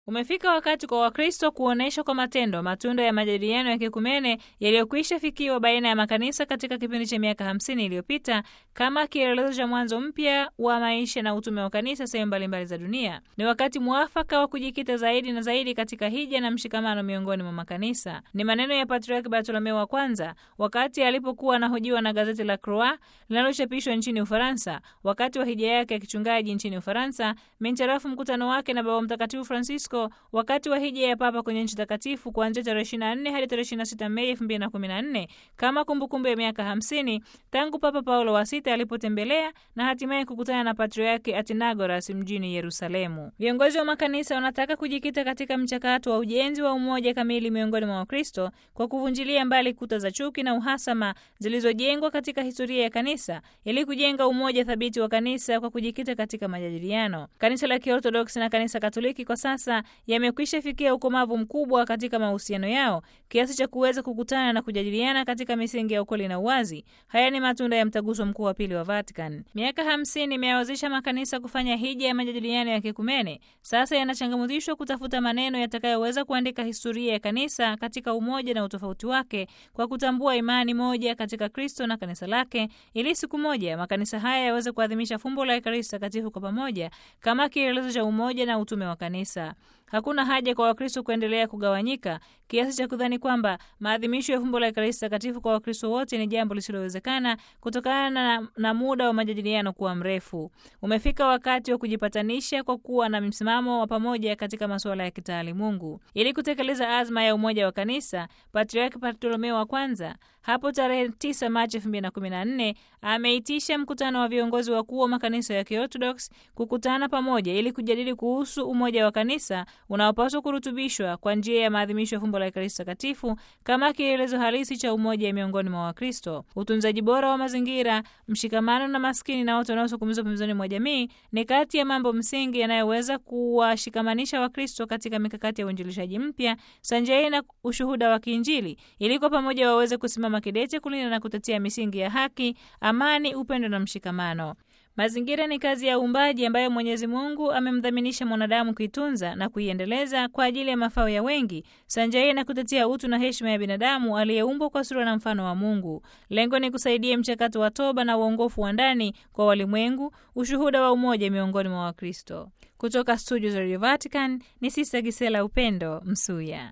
Umefika wakati kwa Wakristo kuonyesha kwa matendo matunda ya majadiliano ya kikumene yaliyokwisha fikiwa baina ya makanisa katika kipindi cha miaka hamsini iliyopita kama kielelezo cha mwanzo mpya wa maisha na utume wa kanisa sehemu mbalimbali za dunia. Ni wakati mwafaka wa kujikita zaidi na zaidi katika hija na mshikamano miongoni mwa makanisa. Ni maneno ya Patriarki Bartolomeo wa kwanza wakati alipokuwa anahojiwa na gazeti la Croix linalochapishwa nchini Ufaransa wakati wa hija yake ya kichungaji nchini Ufaransa, mincharafu mkutano wake na Baba Mtakatifu Francisco wakati wa hija ya Papa kwenye nchi takatifu kuanzia tarehe 24 hadi tarehe 26 Mei 2014 kama kumbukumbu ya miaka 50 tangu Papa Paulo wa sita alipotembelea na hatimaye kukutana na Patriarki Athenagoras mjini Yerusalemu. Viongozi wa makanisa wanataka kujikita katika mchakato wa ujenzi wa umoja kamili miongoni mwa Wakristo kwa kuvunjilia mbali kuta za chuki na uhasama zilizojengwa katika historia ya kanisa ili kujenga umoja thabiti wa kanisa kwa kujikita katika majadiliano. Kanisa la Kiorthodoksi na kanisa Katoliki kwa sasa yamekwisha fikia ukomavu mkubwa katika mahusiano yao kiasi cha kuweza kukutana na kujadiliana katika misingi ya ukweli na uwazi. Haya ni matunda ya mtaguso mkuu wa pili wa Vatican. Miaka hamsini imeyawezesha makanisa kufanya hija ya majadiliano ya kikumene. Sasa yanachangamuzishwa kutafuta maneno yatakayoweza kuandika historia ya kanisa katika umoja na utofauti wake kwa kutambua imani moja katika Kristo na kanisa lake, ili siku moja makanisa haya yaweze kuadhimisha fumbo la Ekaristi Takatifu kwa pamoja kama kielelezo cha umoja na utume wa kanisa. Hakuna haja kwa Wakristo kuendelea kugawanyika kiasi cha kudhani kwamba maadhimisho ya fumbo la Ekaristi Takatifu kwa Wakristo wote ni jambo lisilowezekana kutokana na, na muda wa majadiliano kuwa mrefu. Umefika wakati wa kujipatanisha kwa kuwa na msimamo wa pamoja katika masuala ya kitaalimungu ili kutekeleza azma ya umoja wa kanisa. Patriarki Bartolomeo wa kwanza hapo tarehe 9 Machi 2014 ameitisha mkutano wa viongozi wakuu wa makanisa ya Kiorthodox kukutana pamoja ili kujadili kuhusu umoja wa kanisa unaopaswa kurutubishwa kwa njia ya maadhimisho ya fumbo la Ekaristi Takatifu kama kielelezo halisi cha umoja miongoni mwa Wakristo. Utunzaji bora wa mazingira, mshikamano na maskini na watu wanaosukumizwa pembezoni mwa jamii ni kati ya mambo msingi yanayoweza kuwashikamanisha Wakristo katika mikakati ya uinjilishaji mpya sanjari na ushuhuda wa kiinjili ili kwa pamoja waweze kusimama kidete kulinda na kutetea misingi ya haki, amani, upendo na mshikamano. Mazingira ni kazi ya uumbaji ambayo Mwenyezi Mungu amemdhaminisha mwanadamu kuitunza na kuiendeleza kwa ajili ya mafao ya wengi, sanjari na kutetea utu na heshima ya binadamu aliyeumbwa kwa sura na mfano wa Mungu. Lengo ni kusaidia mchakato wa toba na uongofu wa ndani kwa walimwengu, ushuhuda wa umoja miongoni mwa Wakristo. Kutoka studio za Radio Vatican ni Sista Gisela Upendo Msuya.